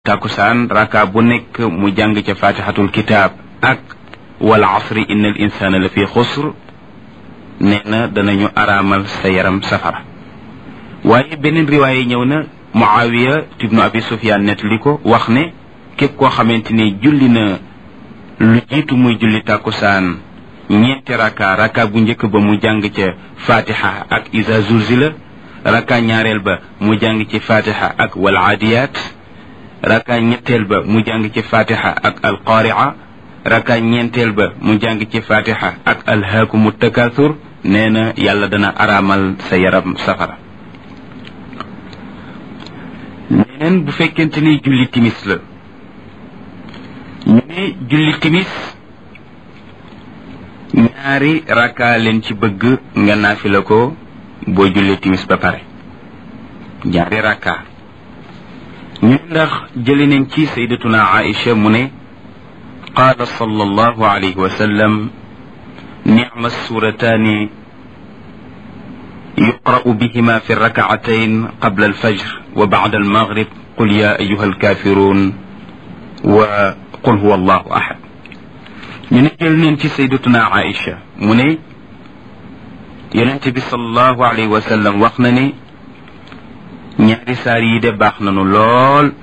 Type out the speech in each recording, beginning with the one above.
takusaan raka bu nekk mu jàng ca fatihatul kitaab ak wal asri inna al insana la fi xusr nee na danañu araamal sa yaram safara waaye beneen riwaaye ñëw na muawiya ibnu abi sufyaan nettali ko wax ne képp koo xamante ni julli na lu jiitu muy julli takusaan ñeenti raka raka bu njëkk ba mu jàng ca fatiha ak iza zulzila raka ñaareel ba mu jàng ci fatiha ak wal aadiyaat raka ñetteel ba mu jàng ci fatiha ak alqaaria raka ñeenteel ba mu jàng ci fatiha ak alhaakumu takathur nee na yàlla dana araamal sa yaram safara neneen bu fekkente ni julli timis la ñu ne julli timis ñaari raka leen ci bëgg nga naafila ko boo julli timis ba pare ñaari raka ñu ndax jëli nañ ci saydatuna aïcha mu ne qaala sallallahu alayhi wa sallam nicma surataani yuqra'u bihima fi rakacatayn qabla alfajr wa bacda almaghrib qul ya ayuha alkafirun wa qul huwa allahu ahad ñu ne jël nañ ci saydatuna aïcha mu ne yonente bi sallallahu alayhi wa sallam wax na ne ñaari saar yi de baax nañu lool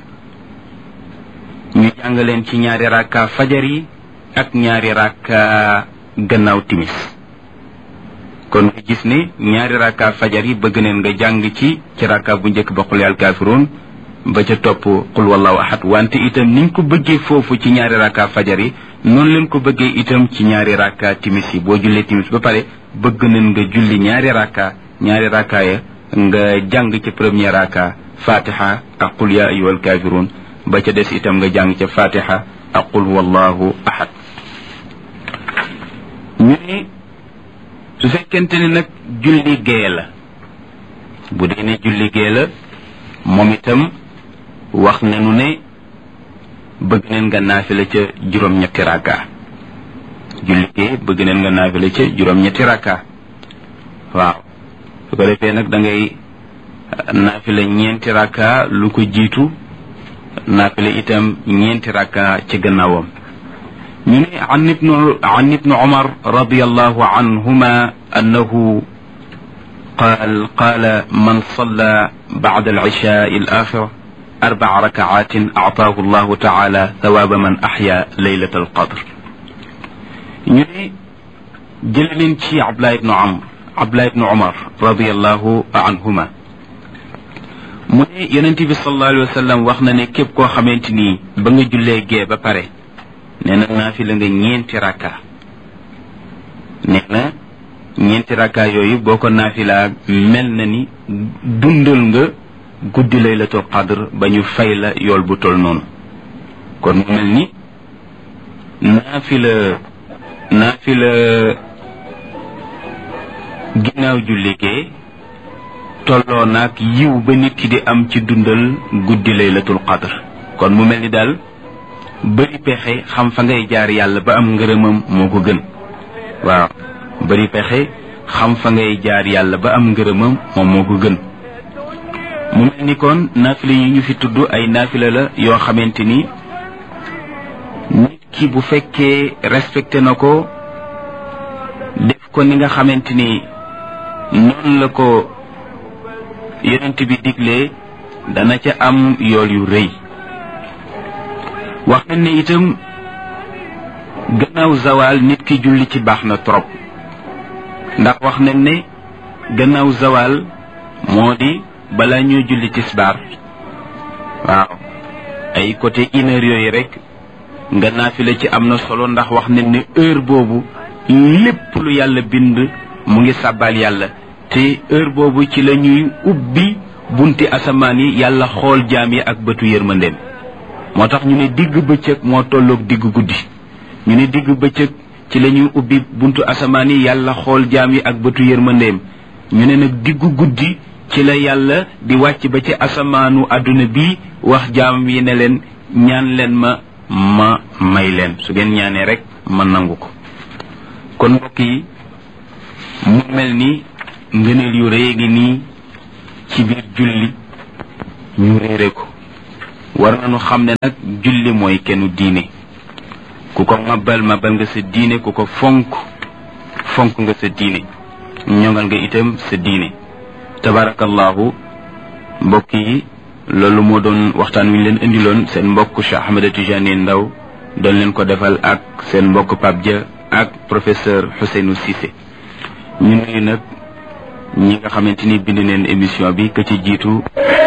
ñu jàngaleen ci ñaari rakka fajar yi ak ñaari rakka gannaaw timis kon nga gis ne ñaari rakka fajar yi bëgg neen nga jàng ci ci rakka bu njëkk ba xul yal kaafiruun ba ca topp qul wallahu ahad wante itam niñ ko bëggee foofu ci ñaari rakka fajar yi noonu leen ko bëggee itam ci ñaari rakka timis yi boo jullee timis ba pare bëgg neen nga julli ñaari rakka ñaari rakka ya nga jàng ci premier raka fatiha ak qul ya ayyuhal kafirun ba ca des itam nga jàng ca fatiha ak qul wallahu ahad ñu ne su fekkente ne nag julli gee la bu dee ne julli gee la moom itam wax nañu ne bëgg neen nga naafila ca juróom-ñetti raka julli gee bëgg neen nga naafila ca juróom-ñetti raka waaw su ko defee nag da ngay naafila ñeenti rakka lu ko jiitu naafila itam ñeenti rakka ci gannaawam ñu ne an ibnu an ibnu umar radiallahu anhuma annahu qaal qaala man salla bacda alcishaai alaxira arbaca rakacaatin actaahu allahu taala thawaaba man axya leylat alqadr ñu ne jële leen ci abdullah ibnu amr abdullah ibnu umar radiallahu anhuma mu ne yonent bi sallallahu alayhi wa sallam wax na ne képp koo xamante ni ba nga jullee gee ba pare nee na naafila nga ñeenti rakka nee na ñeenti rakka yooyu boo ko naafilaa mel na ni dundal nga guddi laylatul qadr ba ñu fay la yool bu tol noonu kon mu mel ni naafila naafila ginnaaw julli gee tolloo naag yiw ba nit ki di am ci dundal guddi laylatul qadr kon mu mel ni daal bëri pexe xam fa ngay jaar yàlla ba am ngërëmam moo ko gën waaw bëri pexe xam fa ngay jaar yàlla ba am ngërëmam moom moo ko gën mu mel ni kon naafila yi ñu fi tudd ay naafila la yoo xamante ni nit ki bu fekkee respecté na ko def ko ni nga xamante ni noonu la ko yonent bi diglee dana ca am yool yu rëy wax nañ ne itam gannaaw zawal nit ki julli ci baax na trop ndax wax nañ ne gannaaw zawal moo di balaa ñoo julli tisbaar waaw ay côté une heure yooyu rek nga naafila ci am na solo ndax wax nañ ne heure boobu lépp lu yàlla bind mu ngi sàbbaal yàlla te heure boobu ci la ñuy ubbi bunti asamaan yi yàlla xool jaam yi ak bëtu yërmandeem moo tax ñu ne digg bëccëg moo tolloog digg guddi ñu ne digg bëccëg ci la ñuy ubbi buntu asamaan yi yàlla xool jaam yi ak bëtu yërmandeem ñu ne nag diggu guddi ci la yàlla di wàcc ba ci asamaanu àdduna bi wax jaam yi ne leen ñaan leen ma ma may leen su ngeen ñaanee rek ma nangu ko kon mbokk yi mu mel ni ngëneel yu rëy ngi nii ci biir julli ñu réere ko war nañu xam ne nag julli mooy kennu diine ku ko mabal mabal nga sa diine ku ko fonk fonk nga sa diine ñongal nga itam sa diine tabarakallahu mbokk yi loolu moo doon waxtaan wi ñu leen indiloon seen mbokk Cheikh Ahmed Tidiane Ndaw doon leen ko defal ak seen mbokk Pape Dia ak professeur Ousseynou Cissé ñu nuyu nag ñi nga xamante ni bind neen émission bi ka ci jiitu